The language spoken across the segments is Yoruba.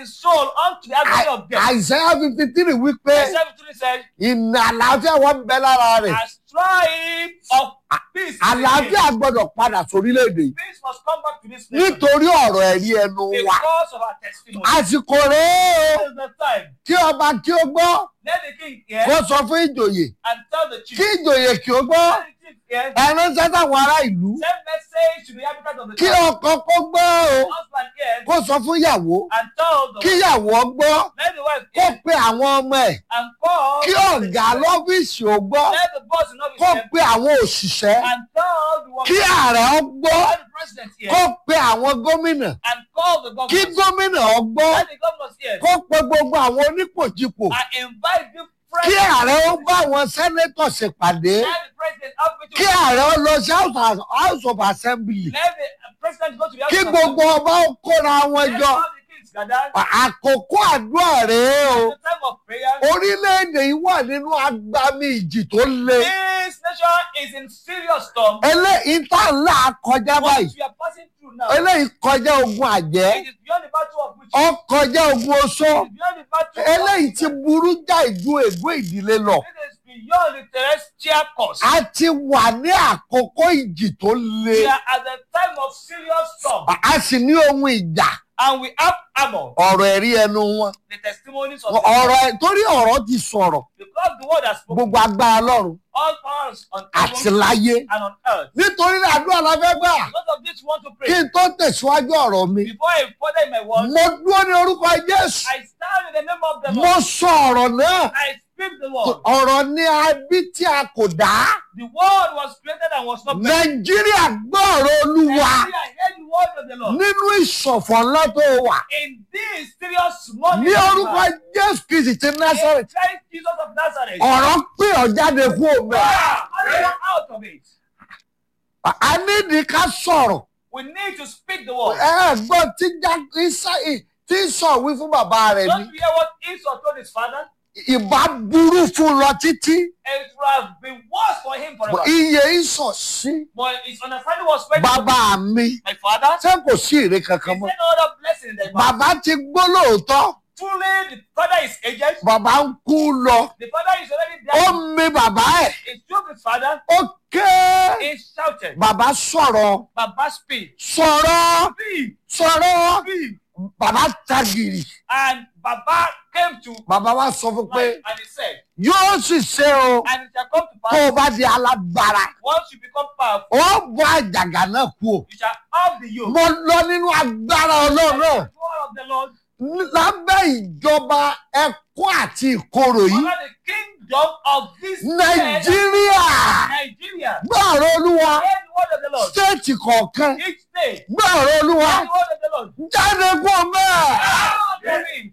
his soul unto the agony of death. àìsàn fifty three wípé Isaiah 53 said, ìnà àlàáfíà wọn ń bẹ lára rẹ̀ a stripe of peace. is in him. àlàáfíà gbọ́dọ̀ padà sórílẹ̀-èdè yìí Peace must come back to this nation nítorí ọ̀rọ̀ ẹ̀rí ẹnu wa because of our testimony. àsìkò rèé o This is the time. kí ọba kí ó gbọ́ Let the king hear kó sọ fún ìjòyè and tell the chief. kí ìjòyè kí ó gbọ́ Let the chief hear. ẹ ránṣẹ́ sáwọn ará ìlú Send message to the inhabitants of the kí town. ọkọ kó gbọ́ o Husband hear kó sọ fún ìyàwó and tell the kí wife. ìyàwó gbọ́ Let the wife kó hear pe àwọn ọmọ ẹ̀ and call. kí ọ̀gá lọ́fíìsì ó gbọ́ Let the boss in office kó hear pe àwọn òṣìṣẹ́ and tell the kí workers. ààrẹ ó gbọ́ Let the president hear kó pe àwọn gómìnà and call the kí governors. gómìnà ó gbọ́ Let the governors hear kó pe gbogbo àwọn onípòjìpò and invite different. kí ààrẹ ó bá àwọn sẹ́nẹ́tọ̀ ṣèpàdé Let the president have meeting kí with- ààrẹ ó lọ sí House of- house of assembly Let the president go to the kí house of gbogbo ọba ó kóra wọn Let jọ all the kings gather. àkókò àdúrà rèé o The time of prayer. orílẹ̀-èdè yìí wà nínú agbami ìjì tó le This nation is in serious storm. eléyìí tá ńlá kọjá What báyìí we are passing through now. eléyìí kọjá ogun àjẹ́ It is beyond the battle of which. ó kọjá ogun oṣó It is beyond the battle of. eléyìí ti burú jáì ju ègbó ìdílé lọ It is beyond the terrestrial course. a ti wà ní àkókò ìjì tó le We are at the time of serious storm. a sì ní ohun ìjà And we have armor. ọ̀rọ̀ ẹ̀rí ẹnu wọn The testimonies of the ọ̀rọ̀ ẹ̀- torí ọ̀rọ̀ ti sọ̀rọ̀ Because the word has spoken gbogbo agbára lọ́run all powers on àti heaven láyé and on earth. nítorí náà àdúrà la fẹ́ gbà Because of this, we want to kí pray. n tó tẹ̀síwájú ọ̀rọ̀ mi Before I further in my word, mo dúró ní orúkọ Jésù I stand in the name of the mo Lord. sọ ọ̀rọ̀ náà I speak the word. ọ̀rọ̀ ní abí tí a kò dá The word was created and was not made. nàìjíríà gbọ́ ọ̀rọ̀ olúwa Nigeria heard the word of the Lord. nínú ìṣọ̀fọ̀ ńlá tó wà In this serious morning, ní orúkọ jésù kristi ti in násàrẹ̀ Christ Jesus of Nazareth. ọ̀rọ̀ pé ọ̀ jáde kú òmẹ Ah, come out of it. a nídìí ká sọ̀rọ̀ We need to speak the word. ẹ gbọ́ tí já- Ísá- tí sọ wí fún bàbá rẹ̀ Don't ni you hear what Esau told his father? ìbá burú fún un lọ títí It would have been worse for him forever. iye ìsọ̀ sí But his understanding was very bàbá mi My father, ṣé kò sí èrè he kankan mọ́ said no other blessing than my bàbá ti gbó lóòótọ́ Truly, the father is aged. bàbá ń kú lọ The father is already ó dead. mi bàbá ẹ̀ He took his father. ó ké He shouted, bàbá sọ̀rọ̀ Baba speak. sọ̀rọ̀ Speak. sọ̀rọ̀ Speak. bàbá tagìrì And Baba came to bàbá wa sọ fún pé life and he said, yóò sì ṣe o And it shall come to tó pass, o bá di alágbára once you become powerful, ó bọ́ àjàgà náà kú o you shall have the yoke. mo lọ nínú agbára ọlọ́run And náà the power of the Lord lábẹ́ ìjọba ẹkún àti ìkorò yìí under the kingdom of this nàìjíríà Nigeria. gbọ́ ọ̀rọ̀ olúwa Hear the word of the Lord. stéètì kọ̀ọ̀kan Each day, gbọ́ ọ̀rọ̀ olúwa hear the word of the Lord. jáde kú ọmọ ẹ̀. Ah, there is.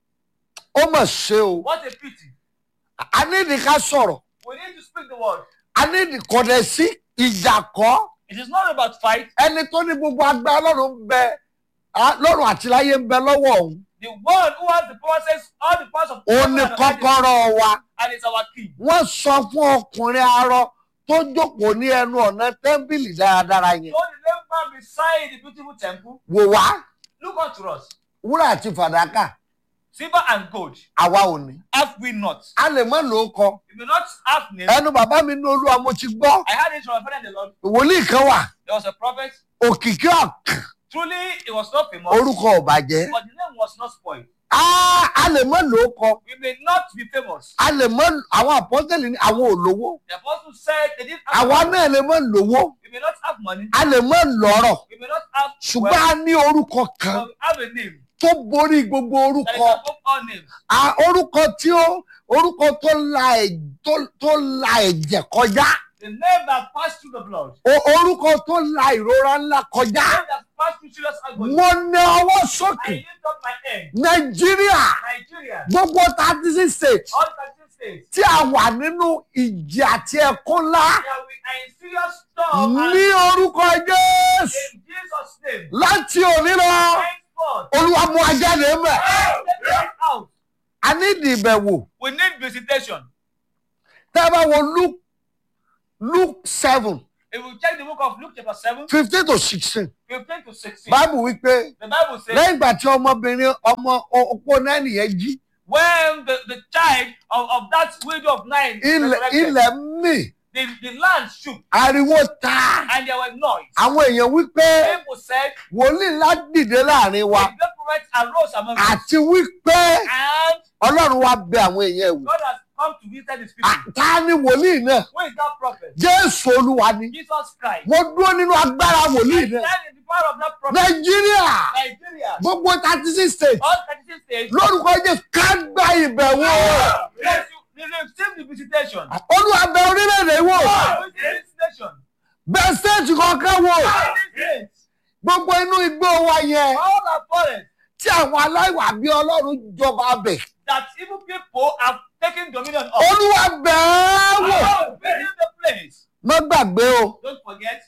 ó mà ṣe o What a pity. a nídìí ká sọ̀rọ̀ We need to speak the word. a nídìí kò dẹ̀ sí ìjà kọ́ It is not about fight. ẹni tó ní gbogbo agbára lọ́run ń bẹ á- lọ́run àti láyé ń bẹ lọ́wọ́ òun The one who has the power says all the powers of òun ní and kọ́kọ́rọ́ wa it's our king. wọ́n sọ fún ọkùnrin arọ tó jókòó ní ẹnu ọ̀nà tẹ́ḿpìlì dáradára yẹn So the lame man beside the beautiful temple, wò wá look unto us. wúrà àti fàdákà Silver and gold àwa ò ní have we not. a lè mọ́ ló kọ We may not have name. ẹnu bàbá mi ní olúwa mo ti gbọ́ I had it from my father in the Lord. wòlíì kan wà There was a prophet. òkìkí ọ̀kàn Truly, it was not famous, orúkọ ò bàjẹ́ but the name was not spoiled. a a lè mọ́ ló kọ We may not be famous. a lè mọ àwọn àpọ́tẹ́lì ní àwọn olówó The apostle said they didn't have àwa money. náà lè mọ lówó We may not have money. a lè mọ lọ́rọ̀ We may not have ṣùgbọ́n wealth, a ní orúkọ but kan we have a name tó borí gbogbo that is orúkọ above all names. a orúkọ tí ó orúkọ tó la ẹ̀- tó- tó la ẹ̀jẹ̀ kọjá The name that passed through the blood. o- orúkọ tó la ìrora ńlá The kọjá name that passed through serious agony. mo ní ọwọ́ I sókè lift up my hand. nàìjíríà Nigeria, gbogbo thirty six states all thirteen states, tí a wà nínú ìjì àti ẹ̀kún ńlá that we are in serious storm ní and orúkọ jésù in Jesus' name. láti òní lọ. Henceforth, olúwa mú ajáde mẹ take us out. a ní ìdìbẹ̀wò We need visitation. tẹ́ ẹ bá wo luke luke seven If we check the book of Luke chapter 7, fifteen to sixteen 15 to 16, báàbù wípé the Bible says, lẹ́yìn ìgbà tí ọmọbìnrin ọmọ opó náà nìyẹn jí when the, the child of, of that widow of nine ilẹ̀ resurrected, ilẹ̀ mì the, the land shook ariwo ta and there were noise. àwọn èèyàn wípé People said, wòlíì ńlá dìde láàrin wa the great prophet arose among us, àti wípé and ọlọ́run wa bẹ àwọn èèyàn wò God has come to visit his people. À- ta ni wòlíì náà Who is that prophet? jésù olúwa ni Jesus Christ. mo dúró nínú agbára wòlíì And náà that is the power of that prophet. nàìjíríà Nigeria. gbogbo thirty six states All 36 states. lórúkọ jésù ká gba ìbẹ̀wò Yes, you, you receive the visitation. olúwa bẹ orílẹ̀-èdè wò Receive the visitation. bẹ stéètì kọ̀ọ̀kan wò All these states, gbogbo inú igbó wa yẹn all our forests, tí àwọn aláìwà bí ọlọ́run jọba bẹ̀ that evil people have taken dominion of. olúwa bẹ̀ ẹ́ wò Oh, visit the place. má gbàgbé o Don't forget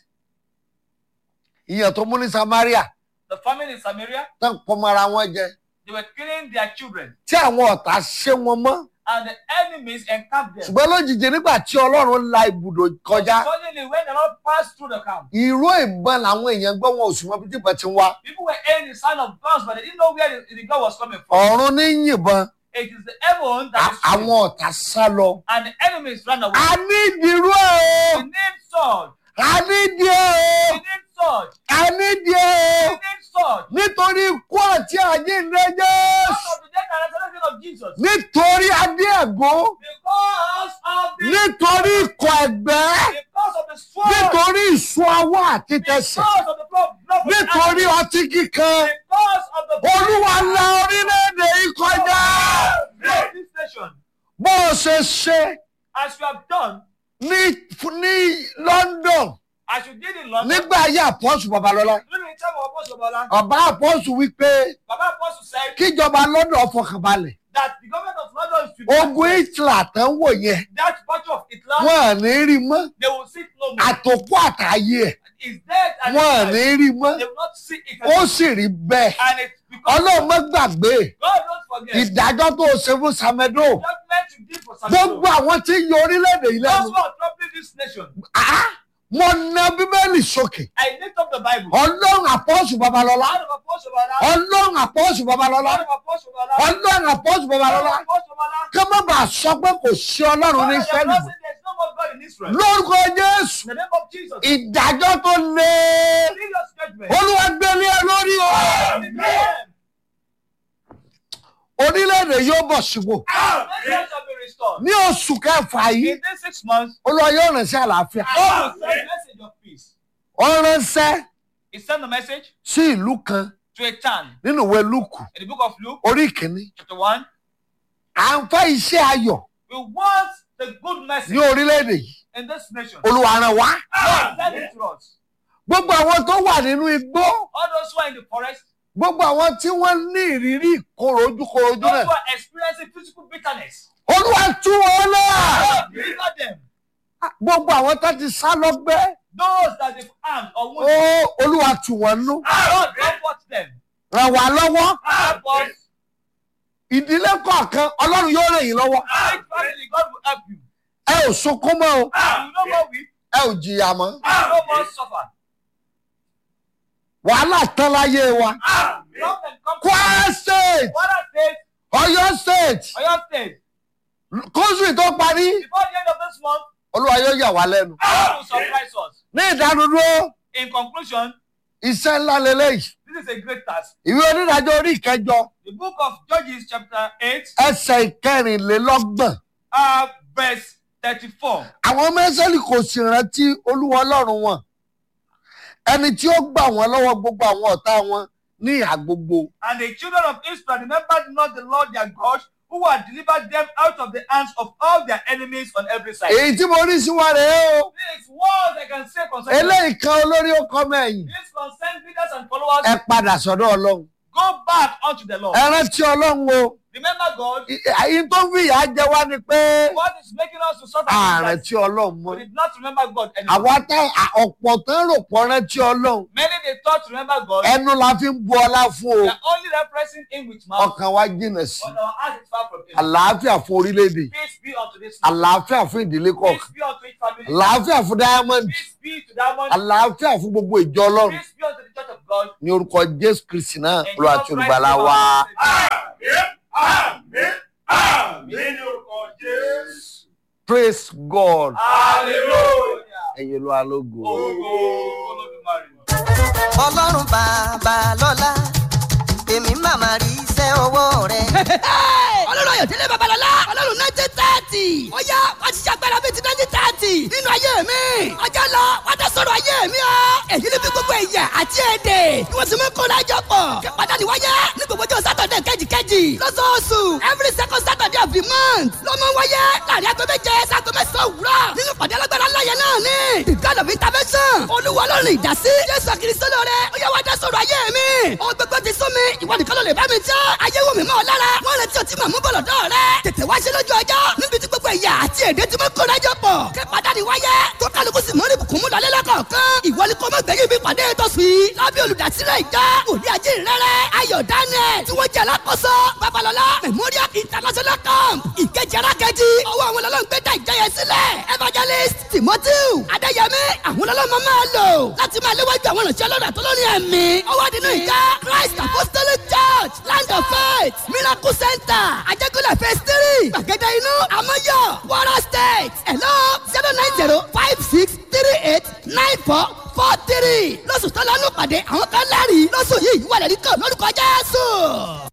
ìyẹn tó mú ní samaria the famine in Samaria. tán pọmọ ara wọn jẹ They were killing their children, tí àwọn ọ̀tá ṣé wọn mọ́ and the enemies encamped them. ṣùgbọ́n lójijì nígbà tí ọlọ́run la ibùdó kọjá Suddenly, when the Lord passed through the camp, ìró ìbọn làwọn èèyàn gbọ́ wọn ò sì mọ bí tí ìbọn ti ń wá people were hearing the sound of guns, but they didn't know where the, the gun was coming from. ọ̀run ní yìnbọn It is the heaven that à- is shooting, àwọn ọ̀tá sá lọ. and the enemies ran away. a ní ìdírú ẹ̀ We o need sword. a ní ìdí ẹ̀ We o need sword. a ní ìdí ẹ̀ We o need sword. nítorí ikú àti àjíǹde Because Jésù of the death and resurrection of Jesus. nítorí adé ẹ̀gún Because of the nítorí ikọ̀ ẹ̀gbẹ́ because of the sword. nítorí ìsun ọwọ́ àti tẹsẹ̀ Because of the blood. blood of the nítorí animal. ọtí kíkan Because of the olúwa la orílẹ̀-èdè yìí kọjá Bless this nation. bó o ṣe ṣe As you have done, ní ní London as you did in London, nígbà ayé àpọ́sù babalọ́lá during the time of Apostle Bola, ọba àpọ́sù wípé Baba Apostle said kíjọba London fọkànbalẹ̀ that the government of London should be ogun Hitler tán wò yẹn that battle of Islam, wọn à ní rí mọ́ they will see it no more. àtòkù àtàyè ẹ̀ It's dead and wọn à it's ní alive. rí mọ́ they will not see it ó anymore. sì rí bẹ́ẹ̀ And it's because ọlọ́run má gbàgbé God don't forget ìdájọ́ tó o ṣe fún Samedo judgment you did for gbogbo Samuel. àwọn tí ń yọ orílẹ̀-èdè yìí Those lẹ́nu who are troubling this nation, Ah, mo na bíbélì sókè I lift up the Bible. ọlọ́run àpọ́sù babalọ́lá Out of Apostle Bola, ọlọ́run àpọ́sù babalọ́lá out of Apostle Bola, ọlọ́run àpọ́sù out of babalọ́lá Apostle Bola, kí wọ́n bá sọ pé kò sí ọlọ́run ní God, Ísírẹ́lì there's mọ́ no more God in Israel. lórúkọ Jésù In the name of Jesus, ìdájọ́ tó lé serious judgment. olúwa gbélé ẹ lórí o Amen. orílẹ̀-èdè yóò bọ̀ sípò Nation shall be restored. ní oṣù kẹfà yìí In these six months, olúwa yóò rán sí àlàáfíà God will send a message of peace. ó ránṣẹ́ He sent a message sí ìlú kan to a town nínú ìwé Lúùkù in the book of Luke, orí ìkíní chapter 1. à ń fẹ́ iṣẹ́ ayọ̀ We want the good ní message orílẹ̀-èdè yìí in this nation. olúwa rán wá God send it to us. gbogbo àwọn tó wà nínú igbó All those who are in the forest, gbogbo àwọn tí wọ́n ní ìrírí ìkorò ojúkorojú those náà who are experiencing physical bitterness, olúwa tú wọn náà God deliver them. gbogbo àwọn tó ti sá lọ́gbẹ́ Those that they've harmed or ó wounded, olúwa tù wọ́n nú God comfort them. ràn wá lọ́wọ́ Help us. ìdílé kọ̀ọ̀kan ọlọ́run yóò ràn yín lọ́wọ́ Each family, God will help you. ẹ ò sunkún mọ́ o You no more weep, ẹ ò jìyà mọ́ you no more suffer. wàhálà tán láyé wa Problem comes Kwara state Kwara State, Ọ̀yọ́ state Oyo State. kóṣù tó parí Before the end of this month, olúwa yóò yà wá lẹ́nu God will surprise us. ní ìdánudúró In conclusion, iṣẹ́ ńlá lélẹ́yìí this is a great task. ìwé onídàájọ́ orí ìkẹjọ The book of Judges, chapter 8, ẹsẹ̀ ìkẹrìnlélọ́gbọ̀n uh, verse 34. àwọn ọmọ Ísírẹ́lì kò sì rántí olúwa ọlọ́run wọn ẹni tí ó gbà wọ́n lọ́wọ́ gbogbo àwọn ọ̀tá wọn ní ìhà gbogbo And the children of Israel remembered not the Lord their God, who had delivered them out of the hands of all their enemies on every side. èyí tí mo rí sí wa rèé o This words I can say concerning eléyìí kan olórí ó kọ́ mẹ́yìn this concern leaders and followers. ẹ padà sọ́dọ̀ ọlọ́run Go back unto the Lord. ẹ rántí ọlọ́run o Remember God. àyín tó ń fi ìyà jẹ wá ni pé What is making us to suffer? ààrẹ is tí ọlọ́run mọ́ that we did not remember God anymore. àwa tá à- ọ̀pọ̀ tán rò pọ̀ rántí ọlọ́run Many they thought to remember God. ẹnu la fi ń bu ọlá fún o They are only referencing Him with mouth. ọkàn wa jìnnà sí But our heart is far from Him. àlàáfíà fún orílẹ̀-èdè Peace be unto this nation. àlàáfíà fún ìdílé Peace kọ̀ọ̀kan be unto each family. àlàáfíà fún diamond Peace be to that one. àlàáfíà fún gbogbo ìjọ ọlọ́run Peace be unto the church of God. ní orúkọ jésù kristi náà In olúwa Jesus àti Christ, olùgbàlà our wa. Lord and Savior. Àmín, àmín ní orúkọ Jésù. praise god Hallelujah. ẹ̀yin olúwa lógo. Ògo Olódùmarè. ọlọ́run bàbá lọ́lá èmi màmá rí iṣẹ́ ọwọ́ rẹ̀. ọlọ́run ayọ̀délé babalọ́lá ọlọ́run nineteen thirty ó yá wá ti ṣàgbára bíi ti nineteen thirty nínú ayé mi ọjọ́ lọ wá dá sọ̀rọ̀ ayé mi o èyí ni bí gbogbo ẹ̀yà àti èdè bí wọ́n ti mú kó lájọ pọ̀ kí pàdánù wáyé ní gbogbo ọjọ́ sátọ̀dẹ̀ kejìkejì lọ́sọ̀ọ̀sù every second saturday of the month ló mọ wáyé láàrin aago méje sago mẹ́sàn-án òwúrọ̀ nínú pàdé alágbára ńláyẹ náà ni the god of intervention olúwa ọlọ́run ìdásí jésù kristo lóore ó yá wá dá sọ̀rọ̀ ayé mi ohun gbogbo ti sún mi ìwọ nìkan ló lè bá mi jẹ́ ayé wò mí mọ́ ọ lára wọ́n retí ọtí màmú bọ̀lọ̀ dọ́ rẹ tètè wá ṣe lójú ọjọ́ níbi tí gbogbo ẹ̀yà àti èdè tí mo kó lájọ pọ̀ kí pàdánù wáyé tó kálukú sì mọ́rí bùkún mú lọlé lọ́kọ̀ọ̀kan ìwọ ni kò mọ̀ gbẹ̀yìn bí pàdé tó sùn yìí lábẹ́ olùdásílẹ̀ ìjọ òní ajé rẹ̀rẹ̀ ayọ̀ daniel tí wọ́n jẹ́ alákòóso babalọ́lá memorial international camp ìkejì arákejì ọwọ́ àwọn ọlọ́run gbé dá ìjọ yẹn sílẹ̀ evangelist timothy adéyẹmí àwọn ọlọ́run máa lò láti máa léwájú àwọn ìrìnsẹ̀ ọlọ́run àtọ́lọ́rin ẹ̀mí ọwọ́ nínú ìjọ christ apostolic church land of faith miracle center ajẹ́kọ̀lẹ̀ phase three gbàgede inú amọ́yọ̀ wara state hello zero nine zero five six three eight nine four four three lọ́sùn tó lọ́nù pàdé àwọn kan lẹ́rìí lọ́sùn yìí wà lẹ́rìí kan lórúkọ jésù.